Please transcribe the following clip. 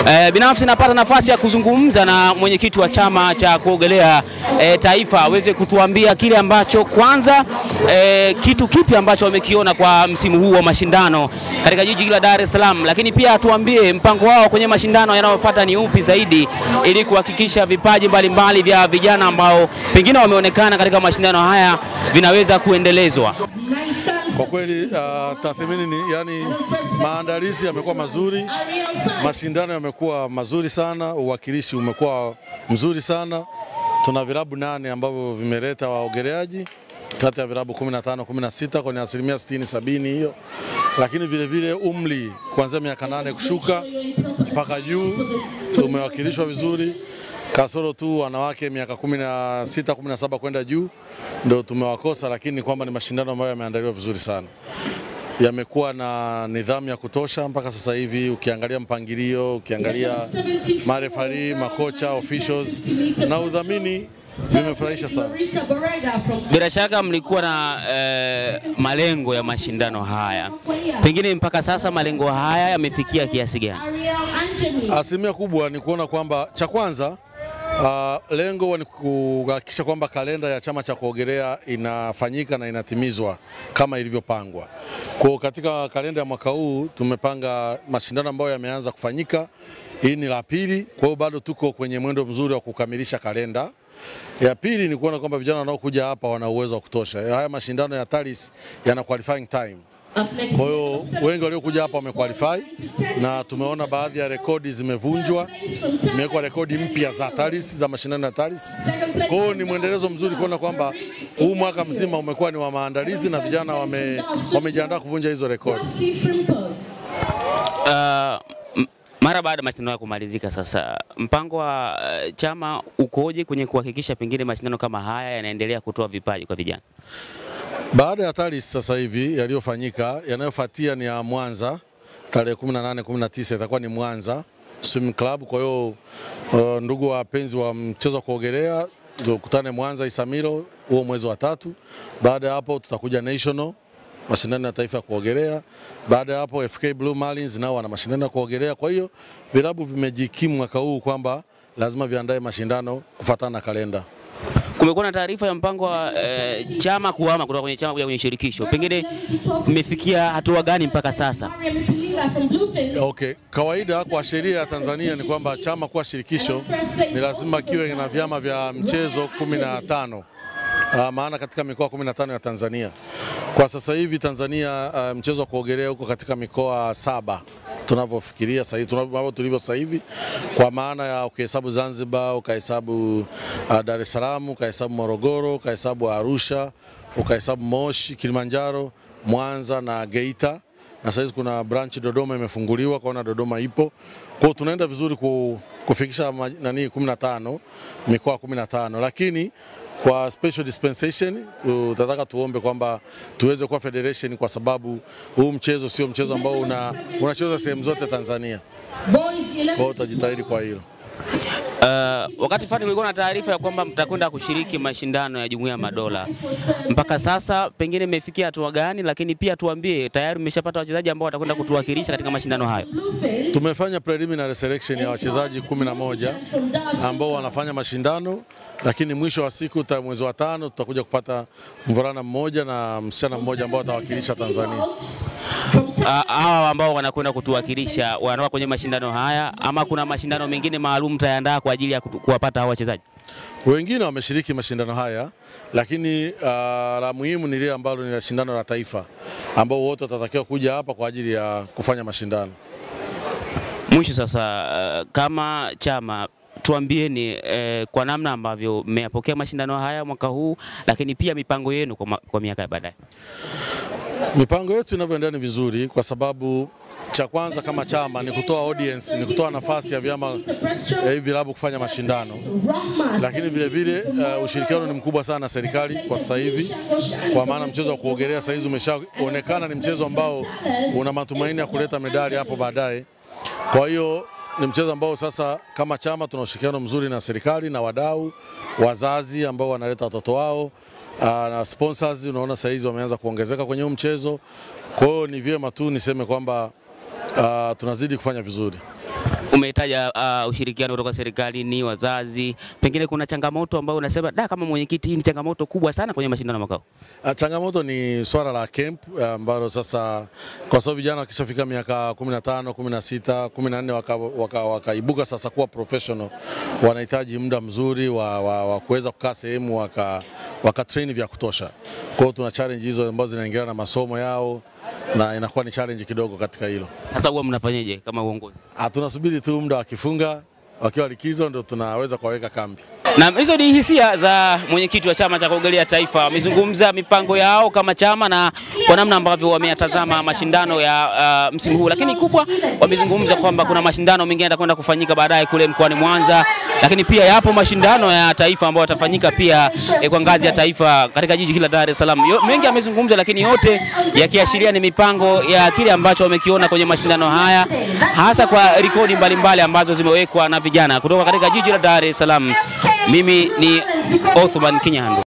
E, binafsi napata nafasi ya kuzungumza na mwenyekiti wa chama cha kuogelea e, taifa aweze kutuambia kile ambacho kwanza, e, kitu kipi ambacho wamekiona kwa msimu huu wa mashindano katika jiji la Dar es Salaam, lakini pia atuambie mpango wao kwenye mashindano yanayofuata ni upi zaidi, ili kuhakikisha vipaji mbalimbali vya vijana ambao pengine wameonekana katika mashindano haya vinaweza kuendelezwa. Kwa kweli uh, tathmini ni yani, maandalizi yamekuwa mazuri, mashindano yamekuwa mazuri sana, uwakilishi umekuwa mzuri sana. Tuna vilabu nane ambavyo vimeleta waogeleaji kati ya vilabu 15 16 kwenye asilimia 60 sabini hiyo, lakini vile vile umri kuanzia miaka nane kushuka mpaka juu umewakilishwa vizuri kasoro tu wanawake miaka 16 17 kwenda juu ndio tumewakosa, lakini ni kwamba ni mashindano ambayo yameandaliwa vizuri sana, yamekuwa na nidhamu ya kutosha mpaka sasa hivi. Ukiangalia mpangilio, ukiangalia marefari, makocha, officials na udhamini vimefurahisha sana. Bila shaka mlikuwa na eh, malengo ya mashindano haya, pengine mpaka sasa malengo haya yamefikia kiasi gani? Asilimia kubwa ni kuona kwamba cha kwanza Uh, lengo ni kuhakikisha kwamba kalenda ya chama cha kuogelea inafanyika na inatimizwa kama ilivyopangwa. Kwa katika kalenda ya mwaka huu tumepanga mashindano ambayo yameanza kufanyika, hii ni la pili. Kwa hiyo bado tuko kwenye mwendo mzuri wa kukamilisha kalenda. Ya pili ni kuona kwamba vijana wanaokuja hapa wana uwezo wa kutosha. Haya mashindano ya TALIS yana qualifying time. Kwa hiyo wengi waliokuja hapa wamequalify na tumeona baadhi ya rekodi zimevunjwa, imewekwa rekodi mpya za TALIS za mashindano ya TALIS. Kwa hiyo ni mwendelezo mzuri kuona kwamba huu mwaka mzima umekuwa ni wa maandalizi na vijana wame, wamejiandaa kuvunja hizo rekodi. Uh, mara baada ya mashindano ya kumalizika sasa, mpango wa uh, chama ukoje kwenye kuhakikisha pengine mashindano kama haya yanaendelea kutoa vipaji kwa vijana? Baada ya TALIS sasa hivi yaliyofanyika, yanayofuatia ni ya Mwanza tarehe 18 19 itakuwa ni Mwanza Swim Club. Kwa hiyo uh, ndugu wapenzi wa mchezo wa kuogelea tukutane Mwanza Isamilo huo mwezi wa tatu. Baada ya hapo tutakuja national mashindano ya taifa ya kuogelea. Baada ya hapo FK Blue Marlins nao wana mashindano ya kuogelea. Kwa hiyo vilabu vimejikimu mwaka huu kwamba lazima viandae mashindano kufuatana na kalenda. Kumekuwa na taarifa ya mpango wa e, chama kuhama kutoka kwenye chama kuja kwenye shirikisho, pengine mmefikia hatua gani mpaka sasa? Okay, kawaida kwa sheria ya Tanzania ni kwamba chama kuwa shirikisho ni lazima kiwe na vyama vya mchezo kumi na tano. Uh, maana katika mikoa 15 ya Tanzania kwa sasa hivi Tanzania uh, mchezo wa kuogelea huko katika mikoa saba tunavyofikiria sasa hivi tunavyo tulivyo sasa hivi, kwa maana ya ukihesabu Zanzibar, ukahesabu uh, Dar es Salaam, ukahesabu Morogoro, ukahesabu Arusha, ukahesabu Moshi, Kilimanjaro, Mwanza na Geita na sasa kuna branch Dodoma imefunguliwa, kwaona Dodoma ipo. Kwa hiyo tunaenda vizuri kufikisha nani 15 mikoa 15 lakini kwa special dispensation tutataka tuombe kwamba tuweze kuwa federation kwa sababu huu mchezo sio mchezo ambao una unachezwa sehemu zote Tanzania. Kwa hiyo tutajitahidi kwa hilo. Uh, wakati fulani kulikuwa na taarifa ya kwamba mtakwenda kushiriki mashindano ya Jumuiya ya Madola. Mpaka sasa pengine imefikia hatua gani? Lakini pia tuambie, tayari mmeshapata wachezaji ambao watakwenda kutuwakilisha katika mashindano hayo? Tumefanya preliminary selection ya wachezaji kumi na moja ambao wanafanya mashindano, lakini mwisho wa siku mwezi wa tano tutakuja kupata mvulana mmoja na msichana mmoja ambao watawakilisha Tanzania. Hawa ambao wanakwenda kutuwakilisha wanatoka kwenye mashindano haya ama kuna mashindano mengine maalum tayandaa kwa ajili ya kuwapata hao wachezaji? Wengine wameshiriki mashindano haya, lakini uh, la muhimu ni lile ambalo ni la shindano la taifa ambao wote watatakiwa kuja hapa kwa ajili ya kufanya mashindano. Mwisho sasa, uh, kama chama tuambieni eh, kwa namna ambavyo mmeyapokea mashindano haya mwaka huu, lakini pia mipango yenu kwa, kwa miaka ya baadaye. Mipango yetu inavyoendelea ni vizuri, kwa sababu cha kwanza kama chama ni kutoa audience, ni kutoa nafasi ya vyama hivi vilabu kufanya mashindano, lakini vile vile uh, ushirikiano ni mkubwa sana na serikali kwa sasa hivi, kwa maana mchezo wa kuogelea sasa hizi umeshaonekana ni mchezo ambao una matumaini ya kuleta medali hapo baadaye. Kwa hiyo ni mchezo ambao sasa kama chama tuna ushirikiano mzuri na serikali na wadau, wazazi ambao wanaleta watoto wao uh, na sponsors, unaona sasa hizi wameanza kuongezeka kwenye huu mchezo. Kwa hiyo ni vyema tu niseme kwamba uh, tunazidi kufanya vizuri. Umetaja uh, ushirikiano kutoka serikalini, wazazi, pengine kuna changamoto ambayo unasema da, kama mwenyekiti, hii ni changamoto kubwa sana kwenye mashindano ya mwaka huu? Ah, Changamoto ni swala la camp ambalo sasa kwa sababu vijana wakishafika miaka 15, 16, 14 wakaibuka waka, wakaibuka sasa kuwa professional, wanahitaji muda mzuri wa, wa, wa kuweza kukaa sehemu waka, waka train vya kutosha. Kwa hiyo tuna challenge hizo ambazo zinaingiliana na masomo yao na inakuwa ni challenge kidogo katika hilo. Sasa huwa mnafanyaje kama uongozi? Ah, tunasubiri tu muda wakifunga wakiwa likizo ndio tunaweza kuwaweka kambi. Na hizo ni hisia za mwenyekiti wa chama cha kuogelea taifa. Wamezungumza mipango yao kama chama na kwa namna ambavyo wameyatazama mashindano ya uh, msimu huu, lakini kubwa wamezungumza kwamba kuna mashindano mengine yatakwenda kufanyika baadaye kule mkoani Mwanza, lakini pia yapo mashindano ya taifa ambayo yatafanyika pia eh, kwa ngazi ya taifa katika jiji hili la Dar es Salaam. Yo- Mengi amezungumza, lakini yote yakiashiria ni mipango ya kile ambacho wamekiona kwenye mashindano haya, hasa kwa rekodi mbalimbali ambazo zimewekwa na vijana kutoka katika jiji la Dar es Salaam. Mimi ni Othman Kinyandu.